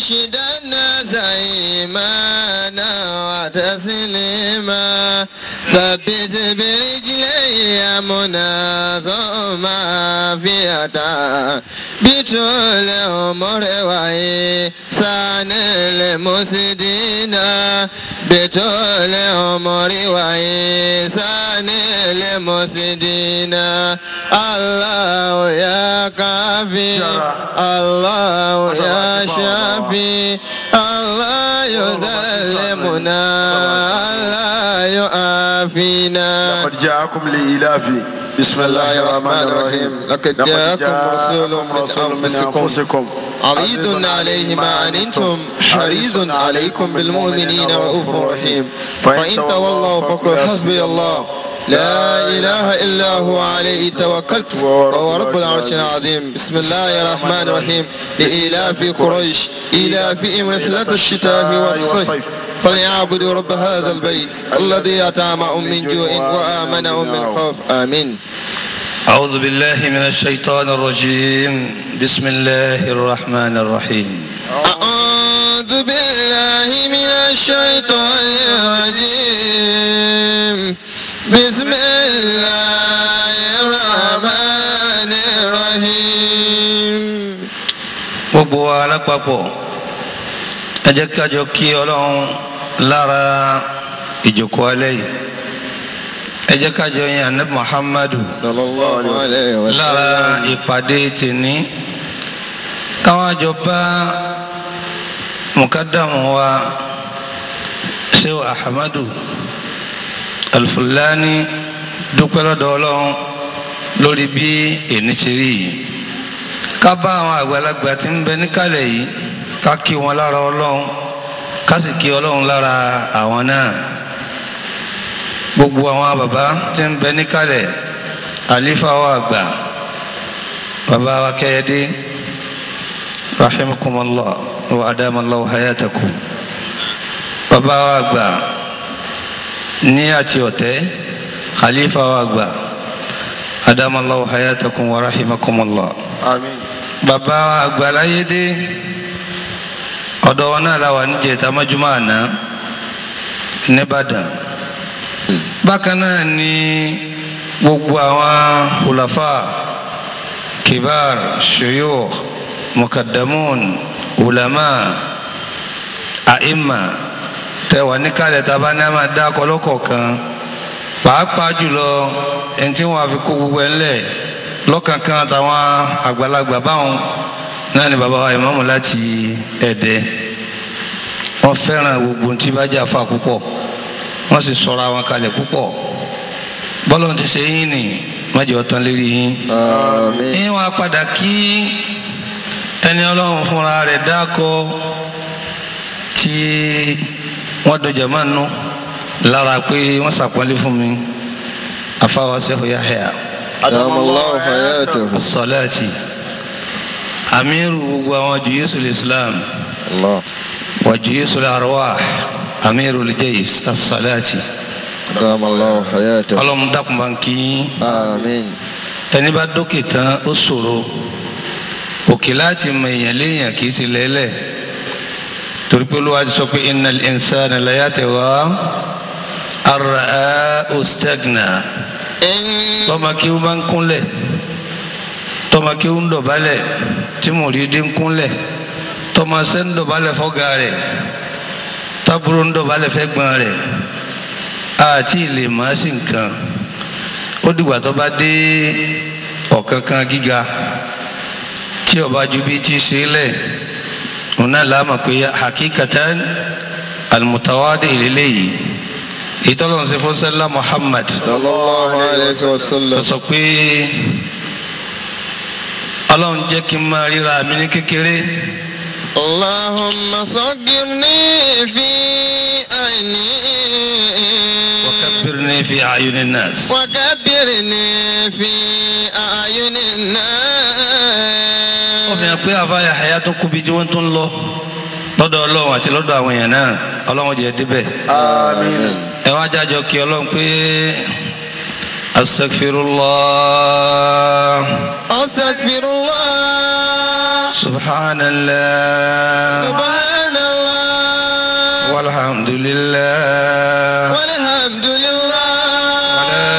أنشد الناس إيمانا وتسليما ثبت برجلي مناظما فيها بطول عمر وإحسان المسدين بطول عمر وإحسان المسدين الله يا كافي الله يا شافي الله يسلمنا الله يعافينا لقد جاءكم لإلاف بسم الله الرحمن الرحيم لقد جاءكم رسول من أنفسكم عزيز عليه ما عنتم حريص عليكم بالمؤمنين رؤوف رحيم فإن تولوا فقل حسبي الله لا إله إلا هو عليه توكلت وهو رب العرش العظيم بسم الله الرحمن الرحيم لإلاف قريش إلافهم رحلة الشتاء والصيف فليعبدوا رب هذا البيت الذي أطعمهم من جوع وآمنهم من خوف آمين أعوذ بالله من الشيطان الرجيم بسم الله الرحمن الرحيم أعوذ بالله من الشيطان الرجيم بسم الله الرحمن الرحيم gbogbo wa alápapọ̀ ẹ jẹ́ ká jọ kí ọlọ́run lára ìjókòó alẹ́ yìí ẹ jẹ́ ká jọ yin anabi muhammadu صلى الله عليه lára وسلم ìpàdé tèní káwọn àjọ bá mukadamu wa sehu ahmadu alfulani dúpẹ́ lọ́dọ̀ ọlọ́run lórí bí èní ti rí yìí ká bá àwọn àgbàlagbà tí ń bẹ níkàlẹ̀ yìí ká kí wọn lára ọlọ́run ká sì kí ọlọ́run lára àwọn náà gbogbo àwọn bàbá tí ń bẹ níkàlẹ̀ àlífà wa àgbà bàbá wa kẹ́yẹ́dé rahimakumullah wa adamallahu hayatakum bàbá wa àgbà ní àti ọ̀tẹ́ khalifa wa àgbà adamallahu hayatakum wa rahimakumullah آمين bàbá wa àgbà láyédé ọ̀dọ̀ wọn náà la wà níjẹta mọ́júmọ́ àná nìbàdàn bákan náà ni gbogbo àwọn hulafa kibar shuyukh mukaddamun ulama aima tẹwà níkàlẹ̀ tàbá ní a máa dá kọlọ́kọ̀ọ̀kan pàápàá jùlọ ẹni tí wọ́n á fi kó gbogbo ẹ̀ ńlẹ̀ lọ́kànkan àtàwọn àgbàlagbà báwọn náà ni bàbá wa ìmáàmù láti ẹ̀dẹ́ wọ́n fẹ́ràn gbogbo tí bá jà fà púpọ̀ wọ́n sì sọ̀rọ̀ àwọn kalẹ̀ púpọ̀ bọ́lọ̀ ti ṣe yín nì májọ tán lérí yín. آمين yín wá padà kí ẹni ọlọ́run fúnra rẹ̀ dákọ́ tí wọ́n dọjà máa nú lára pé wọ́n ṣàpọ́nlé fún mi afáwa sẹ́fù Yahya أدام الله حياته asọ́láàtì amiru gbogbo àwọn jùyẹ́sùl islam الله wà jùyẹ́sùl arwah amiru lijayis asọ́láàtì أدام الله حياته ọlọ́run dákun bá ń kí yín آمين ẹni bá dókè tán ó ṣòro òkè láti mọ èèyàn léèyàn kì í ti lẹ́lẹ̀ torí pé olúwa ti sọ pé innal insana la yatgha ar-ra'ahu istaghna إن tọ́mọ kí ó bá ń kúnlẹ̀ tọ́mọ kí ó ń dọ̀bálẹ̀ tí mùrídìí ń kúnlẹ̀ tọ́mọ sẹ́ ń dọ̀bálẹ̀ fọ́gà rẹ̀ tábúrò ń dọ̀bálẹ̀ fẹ́gbọ́n rẹ̀ àti ilé màá sì nǹkan ó dìgbà tó bá dé ọ̀kánkán gíga tí ọba ju bí ti ṣe lẹ̀ òun náà láàmà pé hakikatan almutawadi ìlélẹ́yìí ìtọ́lọ́run ṣe fún sẹ́lá Muhammad صلى الله عليه lọ وسلم sọ pé ọlọ́run jẹ́ kí n máa ríra mi ní kékeré اللهم صغرني في عيني wakabbirni fi ayuni nas وكبرني في أعين ó fi الناس hàn pé àbáyà àyà tó kú bí tí wọ́n tún ń lọ lọ́dọ̀ ọlọ́run àti lọ́dọ̀ àwọn èèyàn náà ọlọ́run jẹ́ débẹ̀ آمين ẹ wá jájọ kí ọlọ́run pé astaghfirullah أستغفر الله سبحان الله سبحان الله والحمد لله والحمد لله ولا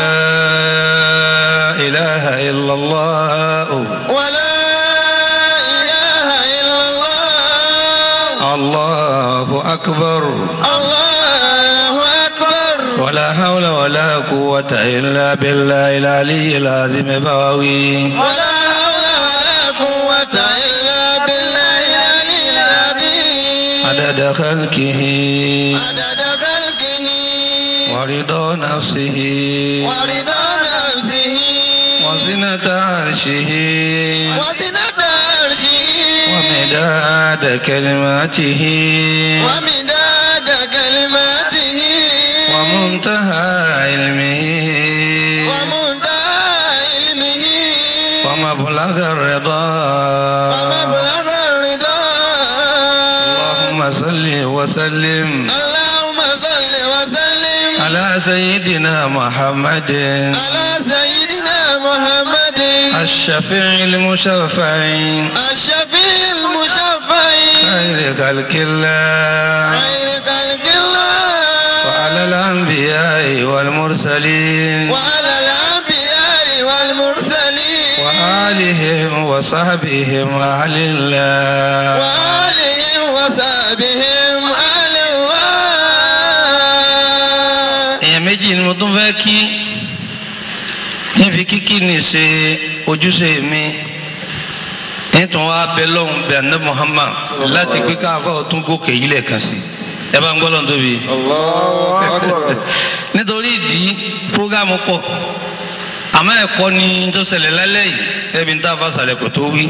إله إلا الله ولا إله إلا الله الله أكبر الله أكبر ولا حول ولا قوة إلا بالله العلي العظيم بواوي ولا حول ولا قوة إلا بالله العلي العظيم عدد خلقه عدد خلقه ورضا نفسه ورضا نفسه وزنة عرشه وزنة عرشه ومداد كلماته ومداد كلماته ومنتهى علمه ومنتهى علمه ومبلغ الرضا ومبلغ الرضا اللهم صل وسلم اللهم صل وسلم على سيدنا محمد على سيدنا محمد الشفيع المشفع الشفيع المشفع خير خلق الله خير خلق الله وعلى الأنبياء والمرسلين وعلى الأنبياء والمرسلين وآلهم وصحبهم أهل الله وآلهم وصحبهم أهل الله èèyàn méjì ni mo tún fẹ́ kí kí n fi kíkí ní ṣe ojúṣe mi nítorí wàá bẹ lọ́hùn bẹ àná Muhammad láti pé káfọ́ tún gòkè yìí lẹ́ẹ̀kan sí ẹ bá ń gbọ́ lọ́n tóbi. Allahu Akbar. nítorí ìdí prógámù pọ̀ àmọ́ ẹ̀kọ́ ni tó ṣẹlẹ̀ lálẹ́ yìí ẹbí ń tá a fa sàlẹ̀ kò tó wí.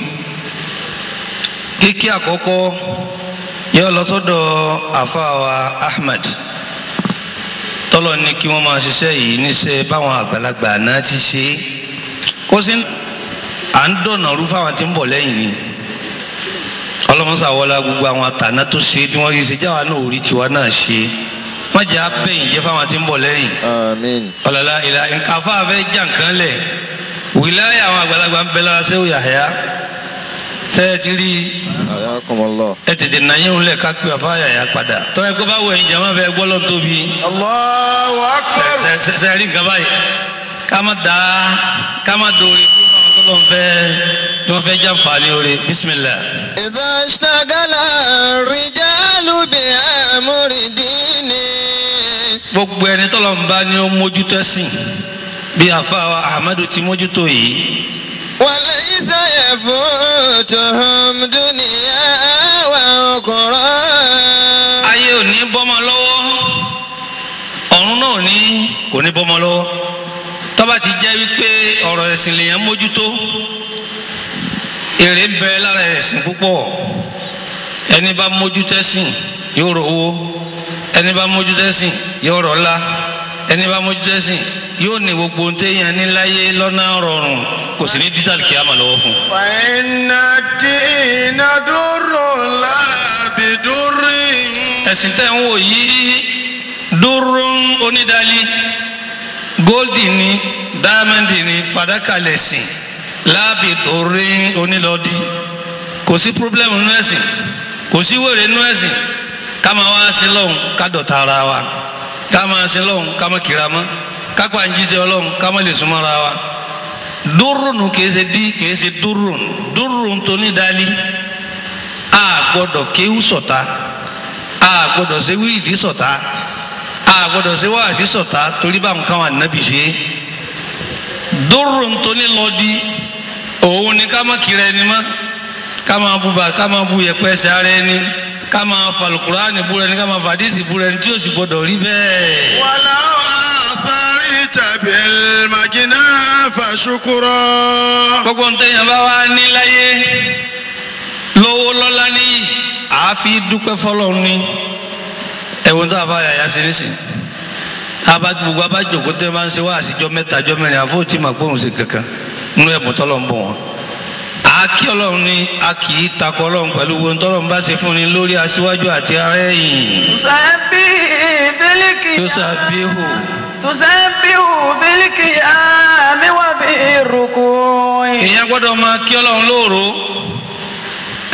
kíkí àkọ́kọ́ yóò lọ sọ́dọ̀ àfàwà Ahmad tọ́lọ̀ ní kí wọ́n máa ṣiṣẹ́ yìí níṣẹ́ báwọn àgbàlagbà náà ti ṣe é kó sí à ń dọ̀nà rú fáwọn tí ń bọ̀ lẹ́yìn ni ọlọ́mọsà wọlá gbogbo àwọn àtàná tó ṣe tí wọ́n yí ṣe jáwa náà orí tiwa náà ṣe wọ́n jẹ́ abẹ́yìn jẹ́ fáwọn tí ń bọ̀ lẹ́yìn آمين ọ̀làlá ìlà nǹkan afáfẹ́ jà nǹkan lẹ̀ wìláyà àwọn àgbàlagbà ń bẹ lára sẹ́wò yàhẹ́yà sẹ́ẹ̀ ti rí حياكم الله ẹ tètè nàyẹ̀ òun lẹ̀ ká pé àfa yàyà padà tọ́wọ́ ẹgbẹ́ bá wọ ẹ̀yìn jàmá fẹ́ gbọ́ lọ́n tóbi Allahu Akbar. sẹ́ẹ̀ rí nǹkan báyìí ká má da ká má dòwe fún àwọn tó lọ́n fẹ́ tí wọ́n fẹ́ jàǹfààní oore bísímìlà. إذا اشتغل الرجال بأمر دينه gbogbo ẹni tọ́lọ̀ ń bá ní ó mójútó ẹ̀sìn bí àfa wa Ahmadu ti mójútó yìí وليس يفوتهم دنيا وأخرى ayé ò ní bọ́mọ lọ́wọ́ ọ̀run náà ò ní kò ní bọ́mọ lọ́wọ́ tọ́ba ti jẹ́ wípé ọ̀rọ̀ ẹ̀sìn lèèyàn mójútó èrè ń bẹ lára ẹ̀sìn púpọ̀ ẹni bá mójútó ẹ̀sìn yóò rọ owó ẹni bá mójútó ẹ̀sìn yóò rọ ọlá ẹni bá mójútó ẹ̀sìn yóò ní gbogbo ohun téèyàn ní láyé lọ́nà rọrùn kò sì ní dídàlì kí á mà lọ́wọ́ fún un. فإن الدين در لا بدر ẹ̀sìn tẹ́ ń wò yìí dúrún onídàálí góòlì ní dáámẹ́ǹdì ní fàdákà lẹ̀sìn láàbì dòrin onílọ́dí kò sí pírọ́blẹ́mù nínú ẹ̀sìn kò sí wèrè nínú ẹ̀sìn ká máa wá sí lọ́hùn ká dọ̀tá ara wa ká máa sí lọ́hùn ká máa kìra mọ́ ká pa ń jíṣẹ́ ọlọ́hùn ká máa lè súnmọ́ ara wa dúrún kìí ṣe dí kìí ṣe dúrún dúrún tó nídàálí a gbọ́dọ̀ kéwú sọ̀tá a gbọ́dọ̀ ṣe wíìdì sọ̀tá a gbọ́dọ̀ ṣe wáàsí sọ̀tá torí bá nǹkan wà nábì ṣe dóró ntóní lọ́dí òun ni ká má kiri ẹni mọ́ ká máa bu bá ká máa bu yẹpẹ́ ẹsẹ̀ ara ẹni ká máa falùkùránì búra ẹni ká máa fàdísì búra ẹni tí ó sì gbọ́dọ̀ rí bẹ́ẹ̀. ولو أثرت بالمجنى فشكرا gbogbo ntẹ̀yìn bá wà ní láyé lówó lọ́lá níyì àáfi dúpẹ́ fọlọ́run ní ẹ̀wọ̀n tó a bá yàyà sí nísìn abá gbogbo abájòkó tẹ́ máa ń ṣe wá àṣìjọ mẹ́ta jọ mẹ́rin àfọ́ tí màá gbóhùn sí kankan nínú ẹ̀bùn tọ́lọ̀ ń bọ̀ wọ́n. àákí ọlọ́run ní a kì í takọ ọlọ́run pẹ̀lú gbogbo tọ́lọ́run bá ṣe fún ni lórí aṣíwájú àti ara ẹ̀yìn تسبح بالقيام tó ṣàbíhù تسبح بالقيام وبالركوع èèyàn gbọ́dọ̀ máa kí ọlọ́run lóòró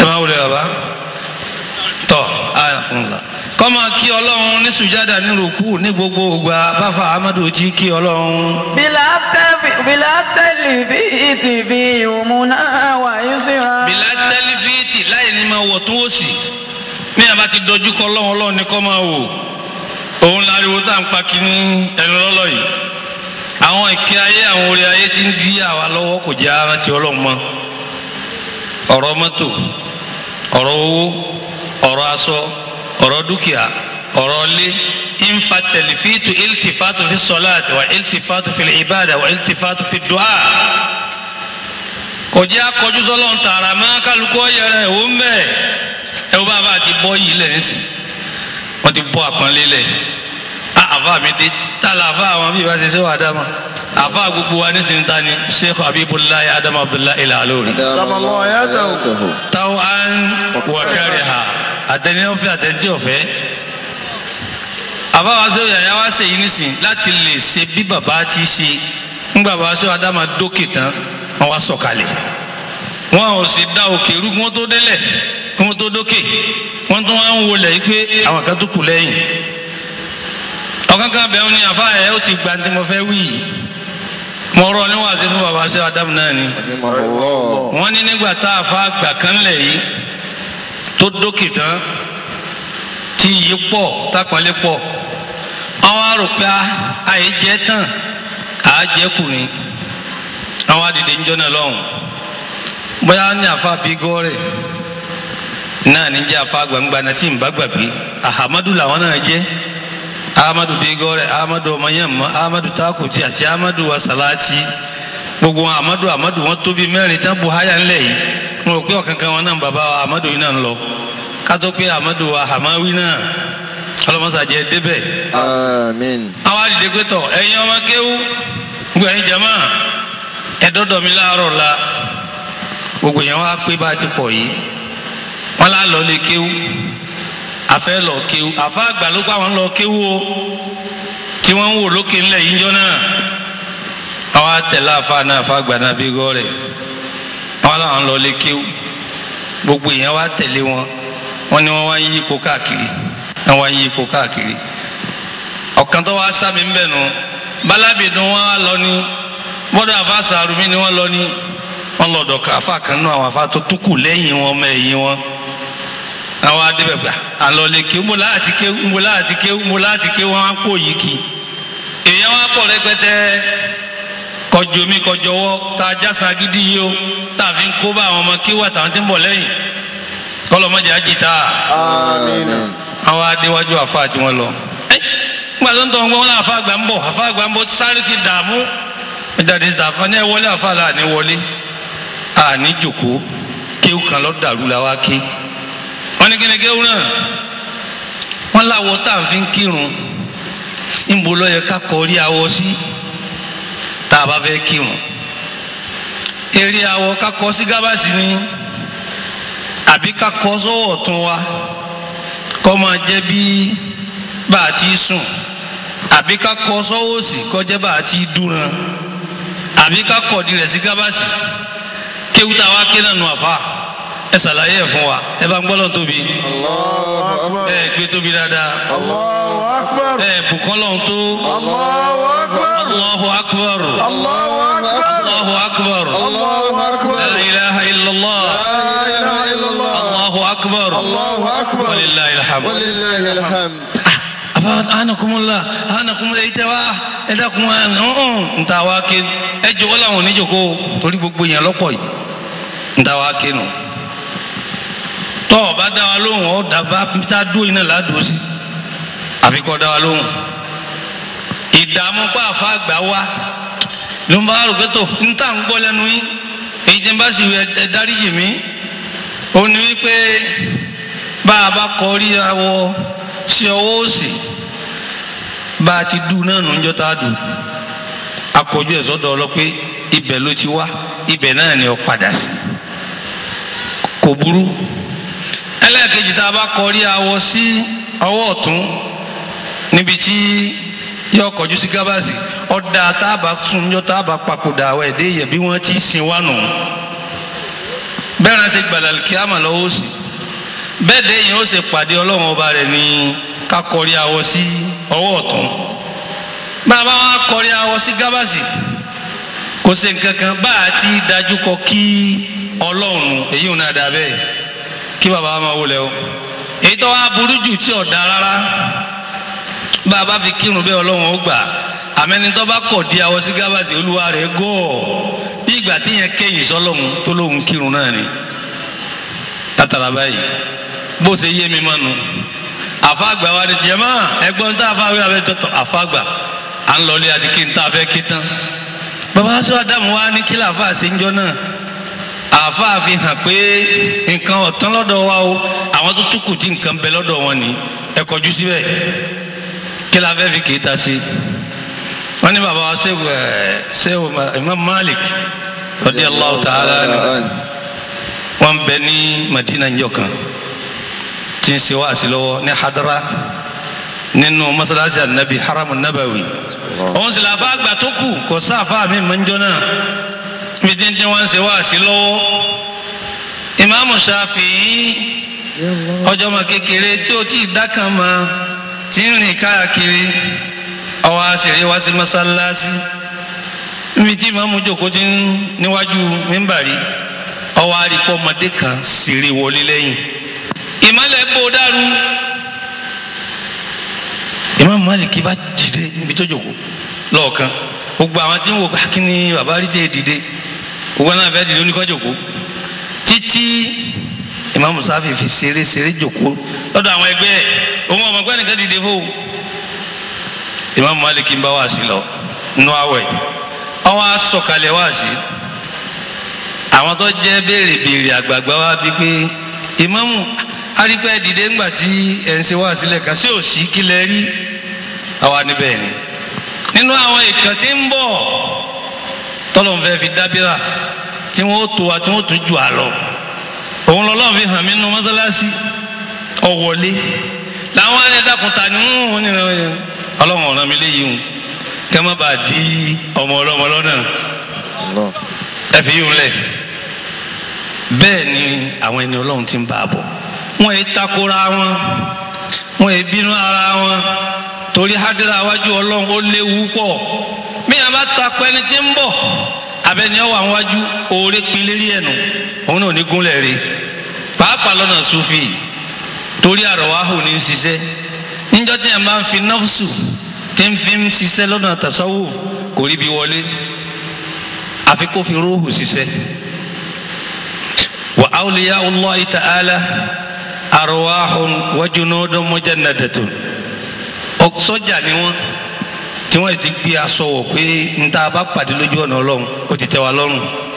ẹ máa wulẹ̀ bàbá tọ́ àyàfúnla kọ́mọ kí ọlọ́run ní sùjádà ní rúkú ní gbogbo ògbà báfa amadu jí kí ọlọ́run. بلا تف- بلا تلفيت في يمنى ويسرى bìlá tẹlifíìtì láì ní máa wọ̀ tún òsì ní àbá ti dojú kọ ọlọ́run ọlọ́run ní kọ́ máa wò òun láriwo tá à ń pa kínní ẹnu lọ́lọ́ yìí àwọn ìkẹ́ ayé àwọn orí ayé ti ń dí àwa lọ́wọ́ kò jẹ́ arántí ọlọ́run mọ́ ọ̀rọ̀ mọ́tò ọ̀rọ̀ owó ọ̀rọ̀ aṣọ ọ̀rọ̀ dúkìá ọ̀rọ̀ ilé infa tẹlifíìtù iltifatu fi sọláàtì wa iltifatu fi ibada wa iltifatu fi du'a kò jẹ́ akọjú sọ́lọ́n tààrà máa kálukú ọ̀yẹ̀rẹ̀ ẹ̀wò ń bẹ̀ ẹ̀wò bá a bá ti bọ́ yìí lẹ̀ nísìn wọ́n ti bọ́ àpọ́nlé lẹ̀ á àfa mi dé tálà àfa àwọn bí ìbá ṣe ṣe wà dáma àfa gbogbo wa nísìn ta ni sheikh abibulayi adamu abdullahi ilalori Sallallahu alaihi wa sallam. táwọn á ń wọ̀kẹ́rẹ́ ha àtẹni ọ̀fẹ́ àtẹni ọ̀fẹ́ àfa wa ṣe yàyà wa ṣe yìí nísìn láti lè ṣe bí bàbá ti ṣe ńgbà bàbá ṣe adamu dókè tán wọ́n wá sọ̀kalẹ̀ wọn ò sì da òkè rú kí wọ́n tó délẹ̀ kí wọ́n tó dókè wọ́n tún wá ń wọlé yìí pé àwọn kan tó kù lẹ́yìn ọ̀kan kan bẹ̀rù ni àfa ẹ̀ ó ti gba tí mo fẹ́ wí yìí mo rọ níwájú fún baba ṣe Adam náà ni rahimahullah wọ́n ní nígbà tá a fa àgbà kan lẹ̀ yìí tó dókè tán tí yìí pọ̀ tápọ̀nlé pọ̀ àwọn arò pé àyè jẹ́ tán àá jẹ́ kù ni àwọn adìde ńjọ́ náà lọ́hùn bóyá ní àfa bígọ́rẹ̀ náà ní jẹ́ àfa gbangba náà tí n bá gbàgbé ahamadu làwọn náà jẹ́ ahamadu bígọ́rẹ̀ ahamadu ọmọyẹmọ ahamadu takuti àti ahamadu wasalati gbogbo wọn ahamadu ahamadu wọn tóbi mẹ́rin tán buhaya ńlẹ̀ yìí wọn ò pé ọ̀kankan wọn náà bàbá wa ahamadu yìí náà ń lọ kátó pé ahamadu wa hamawi náà ọlọmọsàjẹ débẹ̀ àmín àwọn àdìdẹ pé tọ ẹ̀yin ọmọ kéwú gbogbo ẹ̀yin jama ẹdọdọ mi láàárọ̀ la gbogbo yẹn wá pé bá a ti pọ̀ yìí wọn lá lọ lé kéwú afẹ́ lọ kéwú àfa àgbà ló pa wọn lọ kéwú o tí wọn ń wò lókè ńlẹ̀ yìí jọ náà àwọn àtẹlẹ àfa náà àfa àgbà náà bí gọ rẹ wọn làwọn lọ lé kéwú gbogbo yẹn wá tẹ̀lé wọn wọn ni wọn wá ń yí ipò káàkiri wọn wá ń yí ipò káàkiri ọ̀kan tó wá sábì ń bẹ̀ nù bálábìdún wọn wá lọ ní bọ́dọ̀ àfa sàrùmí ni wọ́n lọ ní wọ́n lọ dọ̀ka àfa kan nù àwọn àfa tó tún kù lẹ́yìn wọn ọmọ ẹ̀yìn wọn àwọn adébẹ̀ gbà àlọ́ lè ké mo láti ké mo láti ké mo láti ké wọn á kó yìí kì èèyàn wá pọ̀ rẹpẹtẹ kọjú mi kọjọwọ́ tá a jásá gidi yìí o tá a fi ń kó bá àwọn ọmọ kí wà táwọn ti ń bọ̀ lẹ́yìn kọlọmọdé àjìtá àmín àwọn adéwájú àfa àti wọn lọ ẹ gbàdúrà tó ń gbọ́ wọn náà àfa àgbà ń bọ̀ àfa àgbà ń bọ̀ sáré ti dààmú jáde sí àfa ní ẹ wọlé àfa là ní wọlé àní jòkó kéwù kan lọ dàrú la wá ké wọn ní kíni kéwù náà wọn láwọ tá à ń fi ń kírun níbo ló yẹ ká kọrí awọ sí tá a bá fẹ́ kírun eré awọ ká kọ sí gábàsì ni àbí ká kọ sọ́wọ́ ọ̀tún wa kọ́ máa jẹ́ bí bá a ti sùn àbí ká kọ sọ́wọ́ òsì kọ́ jẹ́ bá a ti dúran àbí ká kọ̀ di rẹ̀ sí gábàsì kéwù tá a wá ké náà nù àfa ẹ ṣàlàyé ẹ̀ fún wa ẹ bá ń gbọ́ lọ́n tóbi Allahu akbar ẹ gbé tóbi dáadáa Allahu akbar. ẹ bùkọ́ lọ́n tó Allahu akbar. Allahu akbar Allahu akbar. Allahu akbar Allahu akbar la ilaha illallah la ilaha illallah Allahu akbar Allahu akbar walillahi alhamd. walillahi alhamd àbá anakumula anakumula yìí tẹ wá ẹ dákun ẹ ọ̀hún nta wá ké ẹ jọ̀wọ́ làwọn oníjòkó torí gbogbo yẹn lọ́pọ̀ yìí nta wá ké nù tọ́ ọ bá dá wa lóhùn ọ dàbá tá a dúró iná ládùú sí àfi kọ́ dá wa lóhùn ìdààmú pa àfa àgbà wa ló ń bá rò pé tó ń tà ń gbọ́ lẹ́nu yín èyí tí ń bá sì ẹ dáríjì mí ó ní wípé bá a bá kọrí awọ sí ọwọ́ òsì bá a ti dùn náà nù ń jọ tá a dùn akọjú ẹ̀ sọ́dọ̀ ọlọ́ pé ibẹ̀ ló ti wá ibẹ̀ náà ni ó padà sí kò burú ẹlẹ́ẹ̀kejì tá a bá kọrí awọ sí ọwọ́ ọ̀tún níbi tí yọ kọjú sí gábàsì ọ̀dà tá a bá sùn yọ tá a bá papòdà àwọn ẹ̀dẹ́ yẹ bí wọ́n ti sin wá nù bẹ́ẹ̀ náà ṣe gbàdàlì kíámà lọ́wọ́ sí bẹ́ẹ̀ dé yìí ó ṣe pàdé ọlọ́run ọba rẹ̀ ní kakọrí awọ sí ọwọ́ ọ̀tún bàbá wa kọrí awọ sí gábàsì kò ṣe nǹkan kan bá a ti dájú kọ kí ọlọ́run èyí ò náà dà bẹ́ẹ̀ kí bàbá wa máa wọlé o èyí tó wá burú jù tí ò da rárá bá a bá fi kírun bẹ́ẹ̀ ọlọ́run ó gbà àmẹ́ni tó bá kọ̀ di awọ sí gábàsì olúwa rẹ̀ gọ́ọ̀ bí ìgbà tí yẹn kẹ́yìn sọ́lọ́run tó lóun kírun náà ni látara báyìí bó ṣe yé mi mọ́nu àfàgbà wa ni jẹ́mọ́ ẹgbọ́n tá a fa wíwá bẹ́ẹ̀ tọ́tọ̀ àfàgbà à ń lọlé àti kí n tá a fẹ́ kí tán bàbá aṣọ àdàmú wa ní kí làáfà ṣe ń jọ náà àáfà fi hàn pé nǹkan ọ̀tán lọ́dọ̀ wa o àwọn tó túkù tí nǹkan bẹ lọ́dọ̀ wọn ni ẹ kọjú síbẹ̀ kí la fẹ́ fi kì í ta sí wọ́n ní bàbá wa ṣéwù ẹ̀ ṣéwù Imam Malik radiyallahu ta'ala anhu wọ́n bẹ ní Madina njọ kan tí ń ṣe wáàsí lọ́wọ́ ní hadara nínú masalasi anabi haramu nabawi òun sì làbá àgbà tó kù kò sáfà mi máa ń jọ náà bí tí ń tí wọ́n ń ṣe wáàsí lọ́wọ́ ìmáàmù Ṣáfi'í ọjọ́ ọmọ kékeré tí ó ti dákan ma tí ń rìn káàkiri ọwọ́ àṣírí wá sí masalasi níbi tí ìmáàmù jókòó ti ń níwájú mímbàrí ọwọ́ àríkọ́ ọmọdé kan ṣeré wọlé lẹ́yìn ìmọ̀lẹ̀ bó dàrú Imam Malik bá dìde níbi tó jòkó lọ́ọ̀kan gbogbo àwọn tí ń wò kí ni bàbá rí tẹ́ dìde gbogbo náà fẹ́ dìde oníkọ́ jòkó títí Imam Sáfì fi ṣeré ṣeré jòkó lọ́dọ̀ àwọn ẹgbẹ́ ẹ̀ òun ọmọ ẹgbẹ́ nìkan dìde fún Imam Malik ń bá wá sí lọ nù awẹ̀ ọwọ́ asọ̀kalẹ̀ wá sí àwọn tó jẹ́ béèrè béèrè àgbààgbà wa bíi pé ìmáàmù arípẹ́ dìde ńgbà tí ẹ̀ ń ṣe wá sílẹ̀ kan sí òsì kí lẹ rí àwa níbẹ̀ ni nínú àwọn ìkàn tí ń bọ̀ tọ́lọ̀ ń fẹ́ fi dábìrà tí wọ́n tó wa tí wọ́n tún jù á lọ òun lọ́lọ́ fi hàn mí nínú mọ́sálásí ọ̀wọ́lé làwọn ẹ̀ẹ́dàkùntà ni wọ́n ní ọlọ́run ọ̀ràn mi léyìí hùn kẹ́ má bàa di ọmọ ọlọ́mọ lọ́nà ẹ fi yín lẹ̀ bẹ́ẹ̀ ni àwọn ẹni ọlọ́run ti ń bá a bọ̀ wọ́n yé takora wọn wọ́n yé bínú ara wọn torí hadira wájú ọlọ́run ó léwu pọ̀ bí yàrá bá takọ ẹni tí ń bọ̀ abẹni ọwọ́ àwọn wájú oore pin lérí ẹ̀nu òun náà ní gúnlẹ̀ rè pàápàá lọ́nà sufi torí àrọ̀wáhù ní í ṣiṣẹ́ níjọ́ tí yàrá bá ń fi nọ́fṣù tí ń fi ń ṣiṣẹ́ lọ́nà tasawuf kò rí bí wọlé àfi kó fi róòhù ṣiṣẹ́ wa awliya allahi ta'ala arwahun wa junudun mujannadatun sọ́jà ni wọ́n tí wọ́n ti gbé aṣọ wọ̀ pé níta bá pàdé lójú ọ̀nà ọlọ́run ó ti tẹ́ wa lọ́rùn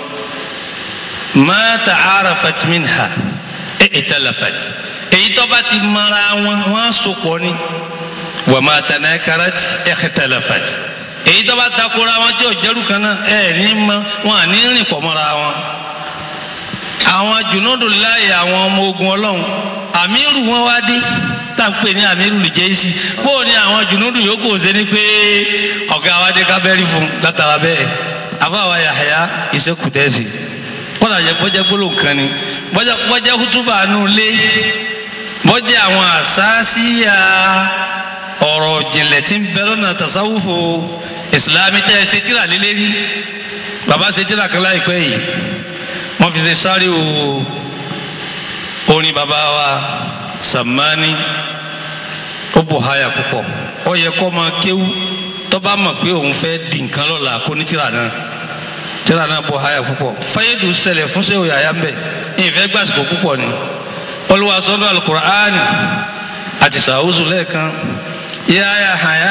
ma ta'arafat minha i'talafat èyí tó bá ti mara wọn wọn á sopọ̀ ni wa ma tanakarat ikhtalafat èyí tó bá takora wọn tí ò jẹ́rù kan náà ẹ̀ ní ma wọn à ní rìn pọ̀ mọ́ra wọn àwọn jùnúdù láàyè àwọn ọmọ ogun ọlọ́run àmírù wọn wá dé tá à ń pè ní àmírù lè jẹ́ sí bóò ni àwọn jùnúdù yòókù ṣe ni pé ọ̀gá wa dé kábẹ́rì fún látara bẹ́ẹ̀ àbáwá Yahya ìṣekùtẹ́sì kọ́lá jẹ́ bọ́jẹ́ gbólóhùn kan ni bọ́jẹ́ kútúbà nù lé bọ́jẹ́ àwọn àṣàṣìyà ọ̀rọ̀ jìnlẹ̀ tí ń bẹ lọ́nà tasawufu ìsìlámi tẹ́ ẹ ṣe tíra lélẹ́rí bàbá ṣe tíra kan láìpẹ́ yìí wọ́n fi ṣe sáré o orin bàbá wa Sammani ó bò háyà púpọ̀ ó yẹ kó máa kéwú tó bá mọ̀ pé òun fẹ́ di nǹkan lọ́la kó ní tíra náà tíra náà bò háyà púpọ̀ fáyédù ṣẹlẹ̀ fún sẹ́wọ̀ yàyà ń bẹ̀ ìfẹ́ gbàsìkò púpọ̀ ni olùwàsọ́nù alukur'ani àti sàwùsù lẹ́ẹ̀kan yá yà háyà.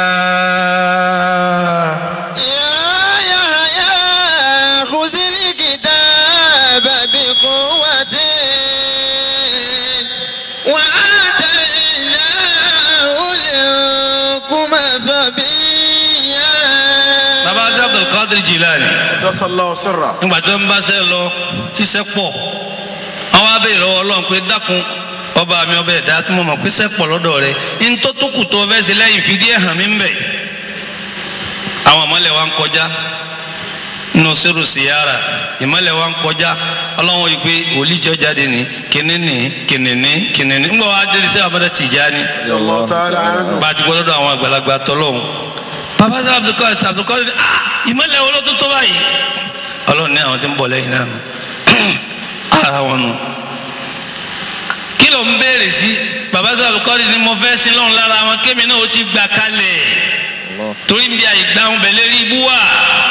Qadir Jilani. Dasallahu sirra. nígbà tí wọ́n bá ṣe lọ tíṣẹ́ pọ̀ àwọn abẹ́ ìlọ́wọ́ ọlọ́run pé dákun ọba mi ọba ẹ̀dá tí mo mọ̀ pé ṣẹ́ pọ̀ lọ́dọ̀ rẹ̀ ní tó tó kù tó fẹ́ ṣe lẹ́yìn fìdí ẹ̀ hàn mí ń bẹ̀. àwọn ọmọlẹ̀ wa ń kọjá nínú sẹ́rù síyára ìmọ̀lẹ̀ wa ń kọjá ọlọ́run yìí pé olíjọ́ jáde ní kìnìní kìnìní kìnìní ńgbà wa dé sí abada Tijani Allah ta'ala anhu. bá a ti gbọ́ lọ́dọ̀ àwọn àgbàlagbà tọ́lọ́hún bàbá sọ Abdulkadir Abdulkadir ah ìmọ̀lẹ̀ wo ló tó tó báyìí ọlọ́run ní àwọn tí ń bọ̀ lẹ́yìn náà nù ara wọn nù kí ló ń béèrè sí bàbá sọ Abdulkadir ni mo fẹ́ sin lọ́run lára wọn kémi náà ó ti gbà kalẹ̀ Allah. torí ń bí àìgbà ń bẹ̀ lérí ibú wà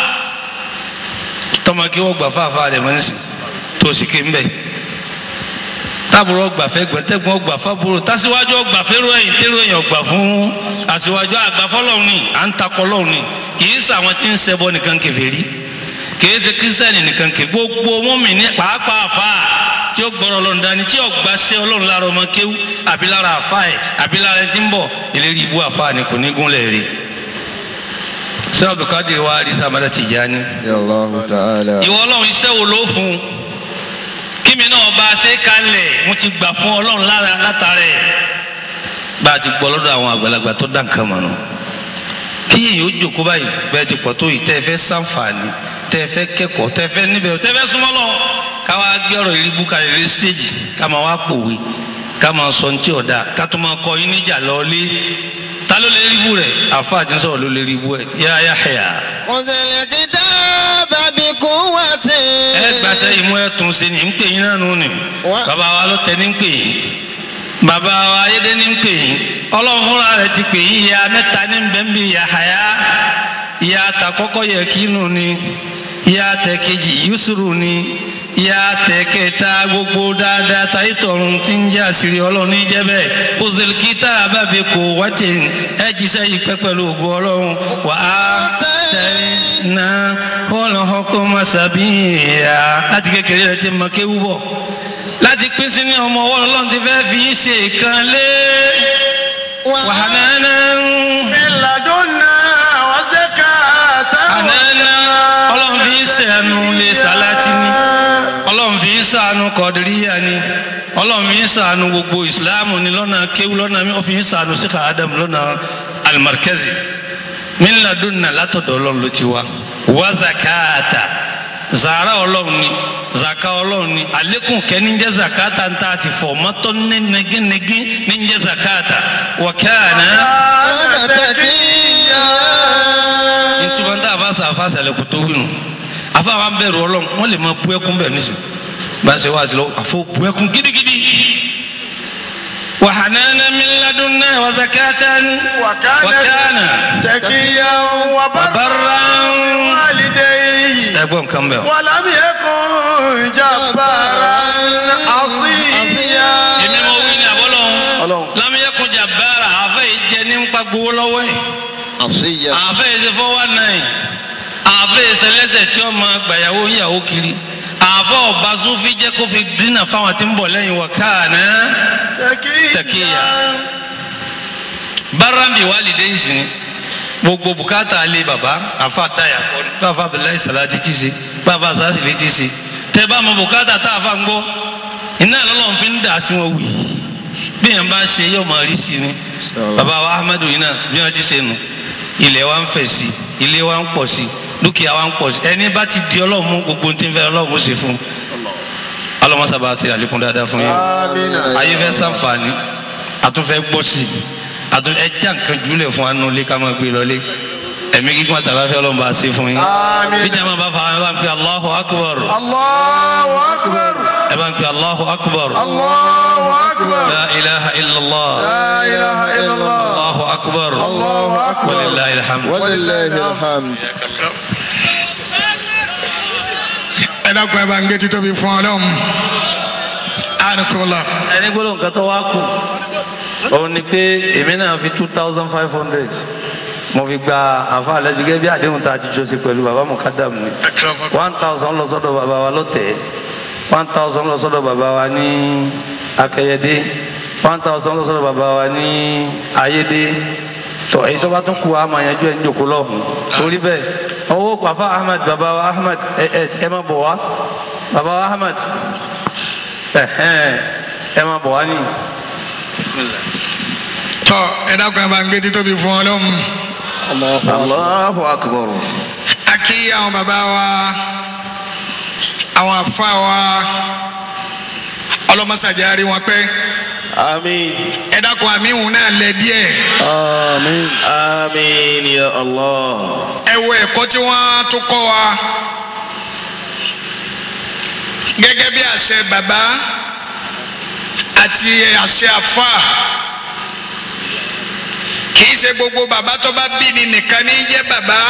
tọmọ kí wọ́n gbà fáfá rẹ̀ mọ́ nísìn tó sì ké ń bẹ̀ táàbùrọ̀ ọgbà fẹ́ gbẹ̀tẹ́gbọ̀n ọgbà fábùrọ̀ tásíwájú ọgbà fẹ́rọ ẹ̀yìn tẹ́rọ ẹ̀yìn ọgbà fún àṣìwájú àgbà fọlọ́run ni à ń takọ lọ́run ni kì í sàwọn tí ń ṣẹbọ nìkan kèfèrí kì í ṣe kírísítẹ́nì nìkan kè gbogbo mọ́mì ní pàápàá àfa tí ó gbọ́rọ̀ ọlọ́run dání tí ọgbà ṣe ọlọ́run lára ọmọ kéwú àbí lára àfa ẹ̀ àbí lára ẹni tí ń bọ̀ ìlérí ibú àfa ni kò ní gúnlẹ̀ rí sẹ́ Abdulkadir wa rí sàmàdà Tijani Ya Allah ta'ala. ìwọ ọlọ́run iṣẹ́ wo ló fún un kí mi náà bá a ṣe kalẹ̀ mo ti gbà fún ọlọ́run lára látara ẹ̀ bá a ti gbọ́ lọ́dọ̀ àwọn àgbàlagbà tó dá nǹkan mọ̀ nù kí èyí ó jòkó báyìí bẹ́ẹ̀ ti pọ̀ tó yìí tẹ́ ẹ fẹ́ sàǹfààní tẹ́ ẹ fẹ́ kẹ́kọ̀ọ́ tẹ́ ẹ fẹ́ níbẹ̀ tẹ́ ẹ fẹ́ súnmọ́ lọ ká wá gbé ọ̀rọ̀ ìrìbù kalẹ̀ lé stéèjì ká máa wá pòwe ká máa sọ ní tí ọ̀dà ká tó máa kọ yín níjà lọ lé ta ló lè ríbù rẹ̀ àfa àti sọ̀rọ̀ ló lè ríbù ẹ̀ yá yá ẹ̀yà Unzil kitaba bi quwwatin. ẹ gbàṣẹ ìmú ẹ tún sí ní ń pè yín náà nù ni Wá. bàbá wa ló tẹ ní ń pè yín bàbá wa ayédè ní ń pè yín ọlọ́run fúnra rẹ̀ ti pè yín ìyá mẹ́ta ní bẹ́ńbí ìyá àyà ìyá àtàkọ́kọ́ yẹ kí nù ni ìyá àtẹ̀kejì yusuru ni ìyá àtẹ̀kẹta gbogbo dáadáa táyé tọ̀run tí ń jẹ́ àṣírí ọlọ́run ní jẹ́ bẹ́ẹ̀ òzèlú kíta àbábẹ́ kò wájẹ ẹ jíṣẹ́ yìí pẹ́ pẹ̀lú ògo ọlọ́run wà á tẹ̀ náà ọlọ́kọ́ masabiya láti kékeré rẹ ti mọ kéwú bọ̀ láti pín sí ní ọmọ ọwọ́ ọlọ́run ti fẹ́ fi yín ṣe kan lé wàhánà من لدنا وزكاة ànánà ọlọ́run fi yín ṣẹ̀nu lé sàlátì ni ọlọ́run fi yín ṣàánú kọ̀dìríyà ni ọlọ́run fi yín ṣàánú gbogbo ìsìláàmù ni lọ́nà kéwú lọ́nà mi ó fi yín ṣàánú sí kàádàm lọ́nà alimarkezi min ladunna látọ̀dọ̀ ọlọ́run ló ti wá wá zakata zara ọlọ́run ni zaka ọlọ́run ni alekun kẹ́ni jẹ́ zakata ń tà sí fọ̀ mọ́tọ́ ní neginegi ní jẹ́ zakata wa kana Ana taqiyya. ntuma ń tà bá sa àfa sàlẹ̀ kò tó wínú afa wa ń bẹ̀rù ọlọ́run wọ́n lè máa bu ẹkún bẹ̀ nísìn bá a ṣe wá sí lọ àfọ bu ẹkún gidigidi wa hanana min ladunna wa zakatan وكان wa kana تقيا وبرا barran والديه ẹ̀gbọ́n kan bẹ̀ o. ولم يكن جبارا عصيا èmi mo wí ní àbọ́lọ́hún Ọlọ́run. lámúyẹ́kùn jàbára àfẹ́ yìí jẹ ní nípa gbowó lọ́wọ́ ẹ̀ Asiyya. àfẹ́ yìí ṣe fọwọ́ náà àfẹ́ yìí ṣẹlẹ́sẹ̀ tí ó máa gbàyàwó yàwó kiri àfẹ́ ọba sufi jẹ́ kó fi dínà fáwọn tí ń bọ̀ lẹ́yìn wọ̀ káàná تقيا bárambi wàlídé ìsìn gbogbo bùkátà alẹ́ bàbá àfa dáyà kọ́ ni bàbá abdullahi salati ti ṣe bàbá sasili ti ṣe tẹ bá mọ bùkátà tá a fa ń gbọ́ iná lọ́lọ́run fi ń dà sí wọn wì bí yẹn bá ń ṣe yóò máa rí sí ni bàbá wa ahmadu yìí náà bí wọ́n ti ṣe nù ilẹ̀ wa ń fẹ̀ sí ilé wa ń pọ̀ sí dúkìá wa ń pọ̀ sí ẹni bá ti di ọlọ́run mú gbogbo tí ń fẹ́ ọlọ́run ó ṣe fún un ọlọ́mọsábà ṣe àlékún dáadáa fún yín آمين ayé fẹ́ ṣàǹfààní àtúnfẹ́ gbọ́ sí i àtún ẹja nǹkan jùlẹ̀ fún anú ilé ká máa gbé lọlé ẹ̀mí gígùn àtàláfẹ́ ọlọ́run bá a ṣe fún yín آمين bí jàmbá bá fa ẹ bá ń pe Allahu akbar الله أكبر ẹ bá ń pe Allahu akbar الله أكبر la ilaha illallah لا إله إلا الله Allahu akbar الله أكبر walillahi alhamd. Walillahi alhamd. ẹ dákun ẹ bá ń gbé títóbi fún ọlọ́run àdìkọ́lá ẹni gbọ́dọ̀ nǹkan tó wá kù òun ni pé èmi náà fi two thousand five hundred mo fi gba àfa àlejò gẹ́gẹ́ bí àdéhùn tá a ti jọ ṣe pẹ̀lú bàbá mukadam ni one thousand lọ sọ́dọ̀ bàbá wa lọ́tẹ̀ one thousand lọ sọ́dọ̀ bàbá wa ní akẹyẹdé one thousand lọ sọ́dọ̀ bàbá wa ní ayédé tọ èyí tó bá tún kú àmọ́ àyànjú ẹ̀ ń jòkó lọ́hùn torí bẹ́ẹ̀ owó pàfà ahmed bàbá wa ahmed ẹ ẹ ẹ má bọ̀ wá bàbá wa ahmed ẹ ẹ ẹ má bọ̀ wá nìyí. tọ ẹ dákun ẹ bá ń gbé títóbi fún ọlọ́run Allahu akbar. a kí kí àwọn bàbá wa àwọn àfa wa ọlọ́mọsàjárí wọn pẹ́ آمين ẹ dákun àmì ìhùn náà lẹ díẹ̀ آمين آمين يا الله ẹ wo ẹ̀kọ́ tí wọ́n tún kọ́ wa gẹ́gẹ́ bí àṣẹ bàbá àti àṣẹ àfa kì í ṣe gbogbo bàbá tó bá bí ni nìkan ní jẹ́ bàbá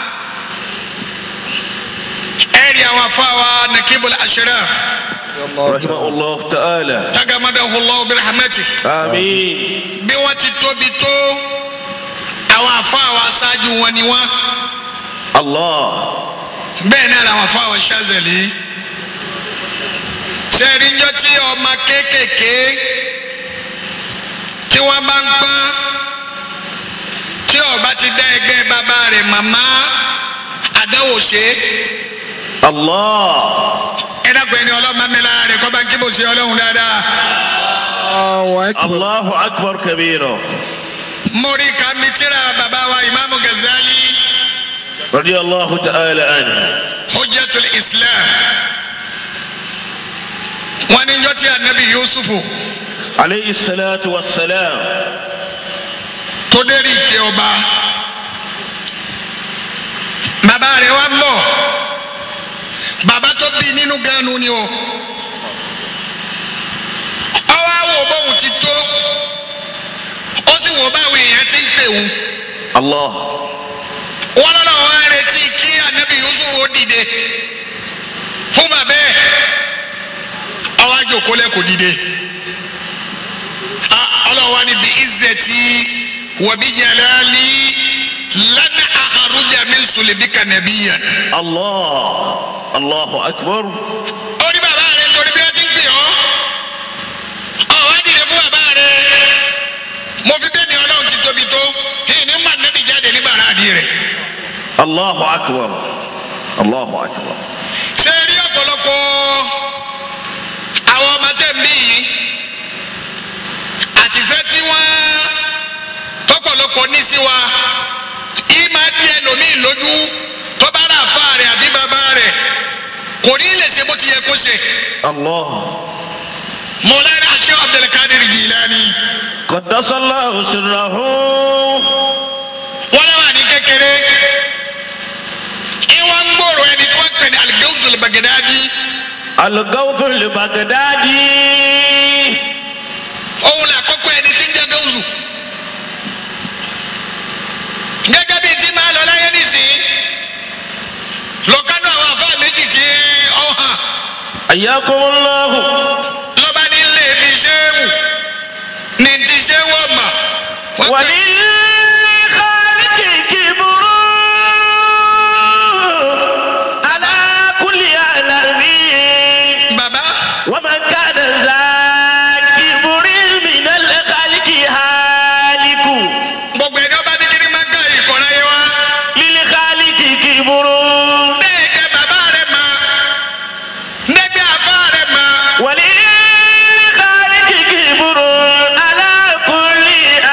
ẹ rí àwọn afa wa nakibul ashraf رحمه الله تعالى tagamadahu allah birahmati آمين bí wọ́n ti tóbi tó àwọn afa wa aṣáájú wọn ni wọ́n الله bẹ́ẹ̀ náà làwọn afa wa ṣáàzẹ̀lì sẹ́ẹ̀rí ńjọ́ tí ọmọ kéékèèké tí wọ́n bá ń pọ́n tí ọba ti dá ẹgbẹ́ bàbá rẹ̀ màmá àdáwò ṣe الله ẹ dàgbẹ́ ni ọlọ́mọ mi lára rẹ̀ kọ́ bá ń kí bò ṣe ọlọ́run dáadáa. الله أكبر الله أكبر كبيرا mórí kàmi tíra bàbá wa ìmáàmù Ghazali رضي الله تعالى عنه hujjatul islam wọ́n ní njọ́ tí anabi yusufu عليه الصلاة والسلام tó dérí ìtẹ́ ọba bàbá rẹ̀ wá ń bọ̀ bàbá tó bí nínú ganu ni o ọwọ́ àwọ̀ bóun ti tó ó sì wò báwo èèyàn ti ń pè wù الله wọ́n lọ́nà wá retí kí anabi yusuf ó dìde fún bàbá ẹ̀ ọwọ́ àjòkólẹ̀ kò dìde Ah, ọlọ́wọ́ ni bí izzati wa bi jalali lan akhruja min sulbika nabiyyan. الله الله أكبر ó ní bàbá rẹ̀ torí bí wọ́n ti ń pè ọ́ ọ̀wá dìde fún bàbá rẹ̀ mo fi bẹ́ẹ̀ ni ọlọ́run ti tóbi tó ìní mà nẹ́bí jáde ní bàrà àdì rẹ̀. الله أكبر الله أكبر ṣé ẹ rí ọ̀pọ̀lọpọ̀ àwọn ọmọ tẹ̀ ń bí yìí àtìfẹ́ tí wọ́n tọ́pọ̀lọpọ̀ ní sí wa yìí máa di ẹlòmíì lójú tó bá rà fà rẹ̀ àbí bàbá rẹ̀ kò ní lè ṣe bó ti yẹ kó ṣe. الله Mọ̀lẹ́ni Sheikh Abdulkadir Jilani قدس الله سره wọ́n lọ́wọ́ ní kékeré ìwọ́n ń gbòòrò ẹni tí wọ́n pè ní Al-Gawsul Baghdadi الغوث البغدادي òun là kọ́kọ́ ẹni tí ń jẹ́ Gawsu. gẹ́gẹ́ bíi tí máa lọ láyé nísìnyí lọ́kànnú àwọn àfáà méjì tí ọ hàn حياكم الله lọ́ba ní ilé ibi ṣéwù ní ti ṣéwù ọ̀mà. wọ́n pè- وللخالق كبر على كل عالمين bàbá ومن كان ذا كبر من الخالق هالك gbogbo ẹni ọba ní kiri máa ń ká ìkọ̀rọ̀ yẹn wá. للخالق كبر Nẹ́ẹ̀kẹ́ bàbá rẹ̀ mọ̀. Nẹ́gbẹ́ àfá rẹ̀ mọ̀. وللخالق كبر على كل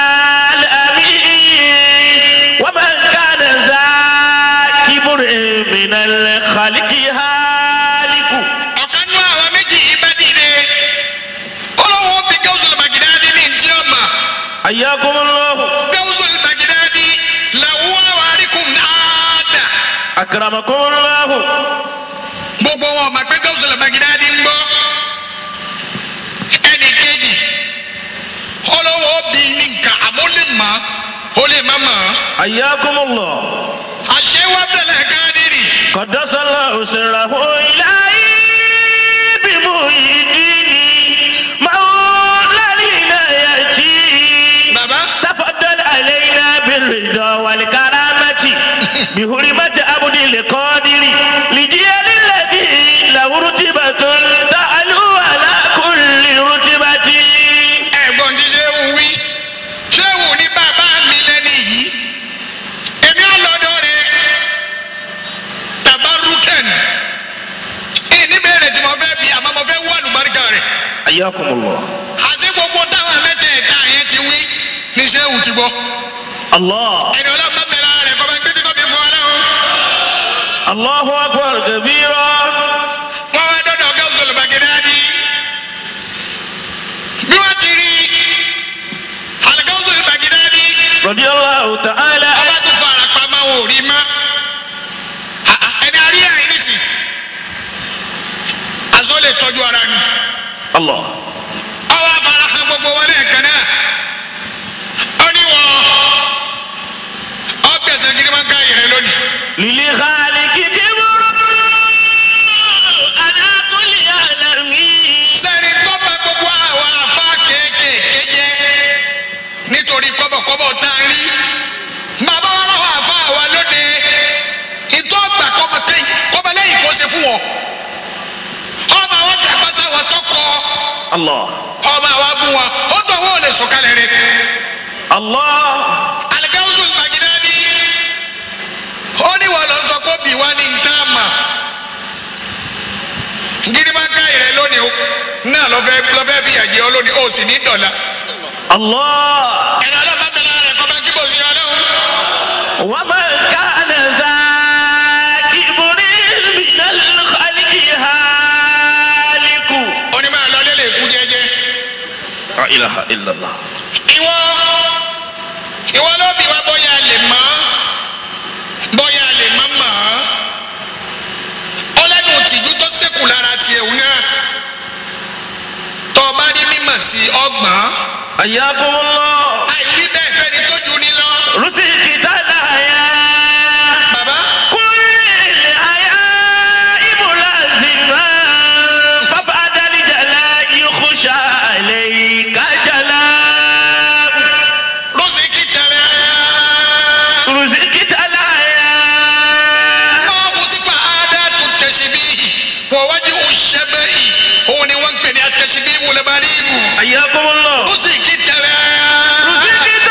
عالمين ومن كان ذا كبر من الخالق هالك Ọ̀kan nú àwọn méjì yìí bá dìde. Olówó bí Gawsul Baghdadi ní ntí ọmọ. حياكم الله Gawsul Baghdadi làwọn àwáríkùn náàdà. أكرمكم الله Gbogbo wọn mọ̀ pé Gawsul Baghdadi ń gbọ́. Ẹnì kejì. Olówó bí ní nǹkan àmọ́ ó lè mọ̀ ó lè má mọ̀. حياكم الله Àṣé wá bẹ̀rẹ̀ Kádírì. قدس الله سره إلهي بمؤيدين مولى العناية Bàbá تفضل علينا بالرضا والكرامة بحرمة عبد القادر لجيل الذي له رتبة تعلو على كل رتبة ẹ̀gbọ́n tí ṣéwù wí ṣéwù ní bàbá mi lẹ́ni yìí èmi ọlọ́dọ̀ rẹ̀ tabaruken ìní bèrè tí mo fẹ́ bí àmọ́ mo fẹ́ wà lùbáríkà rẹ̀ حياكم الله àti gbogbo táwọn mẹ́tẹ̀ẹ̀ta yẹn ti wí ní ṣéwù ti gbọ́ الله ẹni ọlọ́pàá mẹ́ra rẹ̀ kọ́ bá gbé títọ́ bí fún ọ lẹ́hìn Allahu akbar kabira. wọ́n wá dọ́dọ̀ gáúsùlù bàgẹ́dáàdì bí wọ́n ti rí àlùgáúsùlù bàgẹ́dáàdì Radiyallahu ta'ala. ọba tó fara pamọ́ wọn ò rí mọ́ Ah, ah, ẹni àrí àyìn nísì aṣọ lè tọ́jú ara ni Allah. ọwọ́ afárá hàn gbogbo wọn lẹ́ẹ̀kan náà ó ní wọn ọgbẹ̀sẹ̀ gidi máa ń ká yẹrẹ lónìí Lili khaliki kiburu. Ana kulli alami. sẹ́ni tó bá gbogbo àwọn afá kéékèèké jẹ́ nítorí kọ́bọ̀kọ́bọ̀ tá a rí bàbá wa lọ́wọ́ afá wa lóde ìtọ́ ọgbà kọ́bọ̀lẹ́yìn kó ṣe fún wọn ọmọ àwọn jàpásá wọn tọkọ Allah. ọmọ àwọn bú wọn ó tọ̀ wọ́n ò lè sọ̀kalẹ̀ rẹ̀ Allah. alikawusu gbàgídání ó ní wọn lọ sọ kó bí wá ní ntaama girimaka yẹrẹ lónìí o náà lọfẹ lọfẹ bí àjẹ ọ lónìí ó sì ní dọ̀la Allah. ẹni ọlọ́mọ bẹ̀rẹ̀ rẹ̀ kọ́ bá kí bò sí ọlọ́run ومن كان ذا كبر من الخلق هالك ó ní máa lọ lélẹ̀ kú jẹ́jẹ́ لا إله إلا الله ìwọ ìwọ ló bí wa bóyá lè mọ̀ bóyá lè má mọ̀ ọ lẹ́nu tìjú tó ṣẹ́kù lára tiẹ̀ òun náà tọ́ ọ bá rí mímọ̀ sí ọgbọ̀n. حياكم الله àìwí bẹ́ẹ̀ fẹ́ni tó jù ní lọ. رزقت الحياة bàbá كل الحياة ملازمة فبعد الجلاء يخشى عليك جلاء rosiki tẹ̀lé. رزقت الحياة máa wù sípà ádá tó tẹ̀sí bí wọ́n wájú òṣèbẹ́ yìí òun ni wọ́n ń pè ní atẹ̀sí bí wọlé bá rí ibù. حياكم الله rosiki tẹ̀lé. رزقت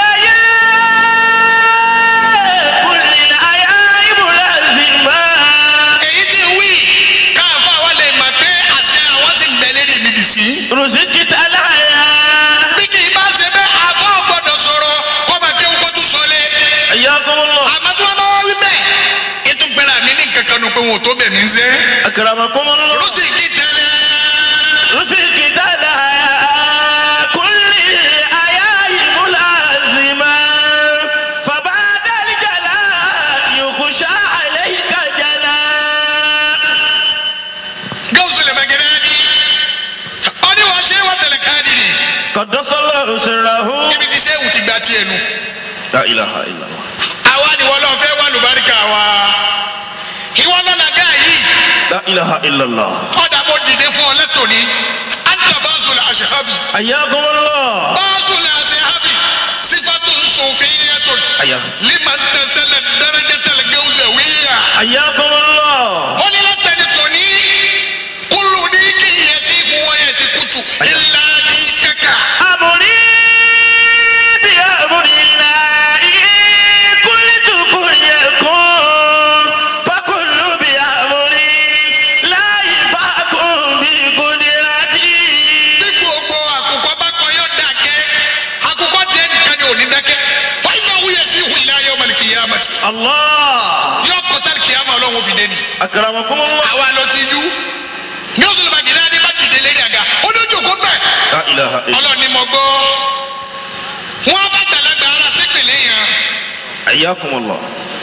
الحياة كل الحياة ملازمة èyí tí wí káàfà wa lè mà pé àṣẹ àwọn sì ń bẹ lérí mi dì sí. رزقت الحياة bí kì í bá ṣe bẹ́ẹ̀ àfọ́ gbọ́dọ̀ sọ̀rọ̀ kọ́ bá kéwú kó tún sọlé. حياكم الله àmọ́ tí wọ́n bá wá wí bẹ́ẹ̀ ètò gbẹ́ra mi ní kankan nù pé wọn ò tó bẹ̀ mí ń sẹ́. أكرمكم الله rosiki tẹ̀lé. رزقت الحياة كل الحياة ملازمة فبعد الجلاء يخشى عليك جلاء gawusu lè mẹgẹrẹ ni ọni wàá ṣe wà tẹlẹ káàdì ni قدس الله سره ibi tí sẹ́wù ti gba tiẹ̀ nu لا إله إلا الله àwa ni wọ́n lọ fẹ́ wà lùbáríkà wa ìwọ lọ́nà gáà yìí لا إله إلا الله ọ̀dà bó dìde fún ọ lẹ́tọ̀ọ́ni anta báṣu la aṣehabi حياكم الله báṣu la aṣehabi sifatu sofiyatu حيا- liman tẹsẹlẹ dẹrẹjẹtẹlẹ gẹwùsẹ wíyà حياكم الله ó ní látẹni tòní kúlù ní kí yẹ sí fún wọn yẹ ti kutu ilà ní kẹkà. أمري بأمر الله قلت كن يكون فكل بأمري لا يفاكم بقدرتي bí gbogbo àkùkọ bá kọ yóò dákẹ́ àkùkọ tiẹ̀ nìkan ni ò ní dákẹ́ fáìmà wúyẹ sí ìhù ilé ayé ọmọlẹ kìyàmà tí الله yóò kọtà kìyàmà ọlọ́run fi dé ni. أكرمكم الله àwa ló ti yú ní oṣù lọ́ba jìnnà ní bá dìde lérí àga ó ní ojú kó bẹ̀ لا إله إلا ọlọ́run ni mo gbọ́ wọn bá gbàlagbà ara sípìlẹ̀ yẹn حياكم الله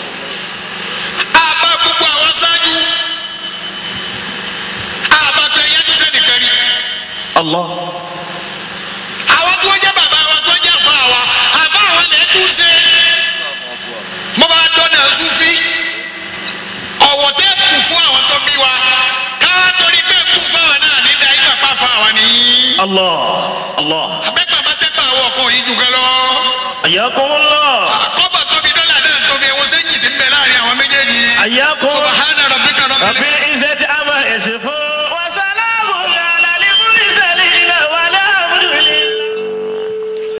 àbá gbogbo àwọn aṣáájú àbá tó ẹyẹ tó sẹ́nìkan rí الله àwọn tó jẹ́ bàbá wa tó jẹ́ àfa wa àfa àwọn lè tún ṣe mo bá dọ́nà sufi ọ̀wọ̀ tẹ́ kù fún àwọn tó bí wa káwá torí pé kù fáwọn náà ní da ìgbà pa fa wa nìyí. الله الله abẹ́pà bá tẹ́pà àwọn ọkàn yìí jù kan lọ. حياكم الله kọ́bà tóbi dọ́là náà tóbi ẹ̀wọ̀n sẹ́yìn ti ń bẹ láàrin àwọn méjèèjì. حياكم subahana rabbika رب rabbil العزة عما يصفون